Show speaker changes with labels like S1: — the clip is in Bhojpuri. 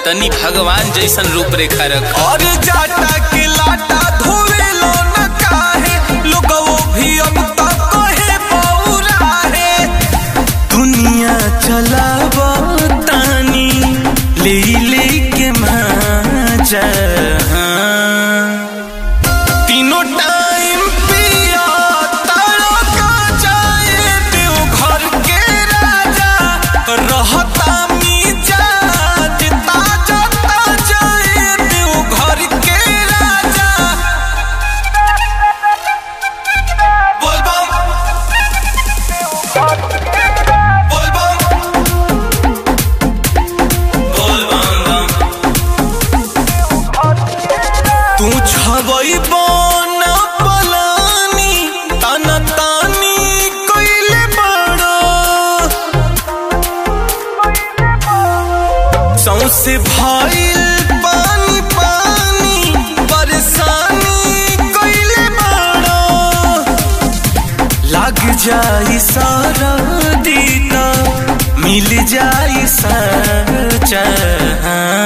S1: तनी भगवान जैसन रूप रेखा रख
S2: और जाटा के लाटा धोवे लो न काहे लोगो भी अब तक कहे पौरा है दुनिया चलाव तानी ले ले के माजा तीनों टाइम पिया तारा का जाए देव घर के राजा रहता मिजाज ताजा ताजा ए देव घर के राजा बोल बम बोल बम बोल बम बम तू छबई बन पलानी ताना तानी कइले बड़ो सौसे भइल पानी पानी परेशानी कइले बड़ो लग जाई सारा दीता मिल जाई सचा